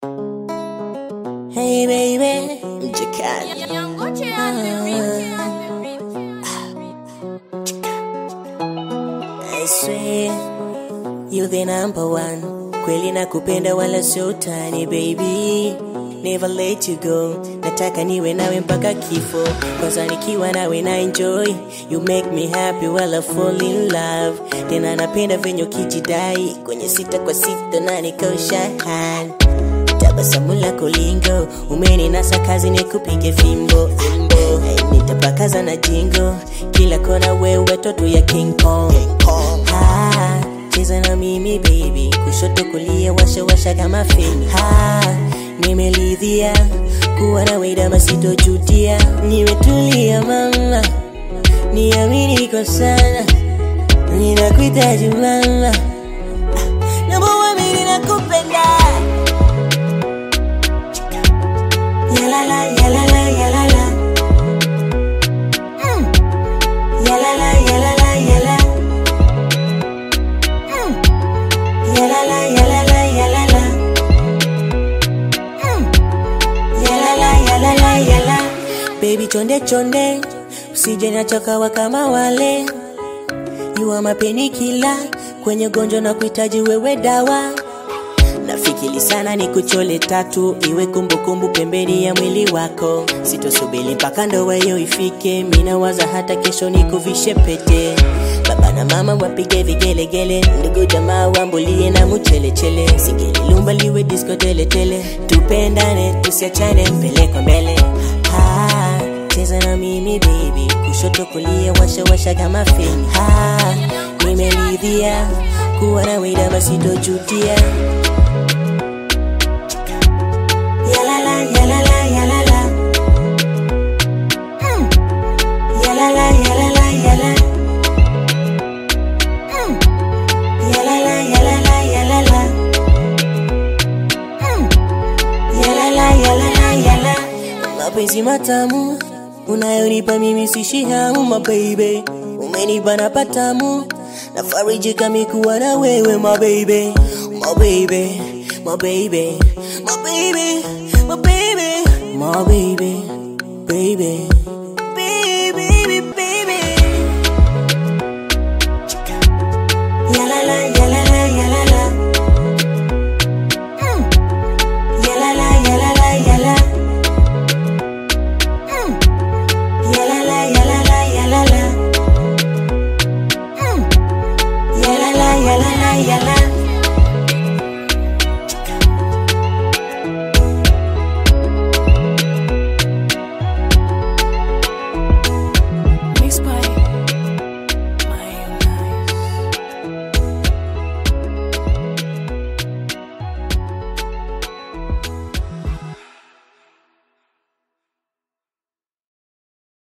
Hey baby, mjikani I swear you the number one. Kweli nakupenda wala sio utani baby. Never let you go. Nataka niwe nawe mpaka kifo. Kwanza nikiwa nawe na enjoy. You make me happy while I fall in love. Tena napenda venye ukijidai kwenye sita kwa sita na nikausha hand. Tabasamu lako lingo, umeninasa kazi nikupige fimbo. Fimbo. Hey, nitapakaza na jingo, kila kona wewe toto ya King Kong. Ha, cheza na mimi baby, kushoto kulia, washa washa kama feni. Ha, nimelidhia kuwa na wewe dama, sitojutia. Nimetulia mama, niamini kwa sana, ninakuhitaji mama, naomba uamini nakupenda. Yalala, yalala, yalala. Mm. Yalala, yalala, yala. Mm. Yalala, yalala, yalala. Mm. Yalala, yalala, yala. Baby chonde chonde, usije nachokawa kama wale. You are my painkiller, kwenye gonjwa na kuhitaji wewe dawa nafikiri sana ni kuchole tatu iwe kumbukumbu pembeni ya mwili wako sitosubiri mpaka ndoa hiyo ifike minawaza hata kesho nikuvishe pete baba na mama wapige vigelegele ndugu jamaa wambulie na muchelechele sigililumba liwe disko teletele tupendane tusiachane mbele kwa mbele Ah, cheza na mimi baby kushoto kulia washa washa kama feni Ah, nimeridhia kuwa na wida masitojutia Yalala, yalala, yalala. Mm. Yalala, yalala, yala. Mm. Yalala, yalala, yalala. Mm. Yalala, yalala, yala. Mapenzi matamu unayonipa mimi sishi hamu mababy, umenipa na patamu nafarijika mikuwa na wewe mababy, mababy, mababy, mababy, mababy, mababy, baby.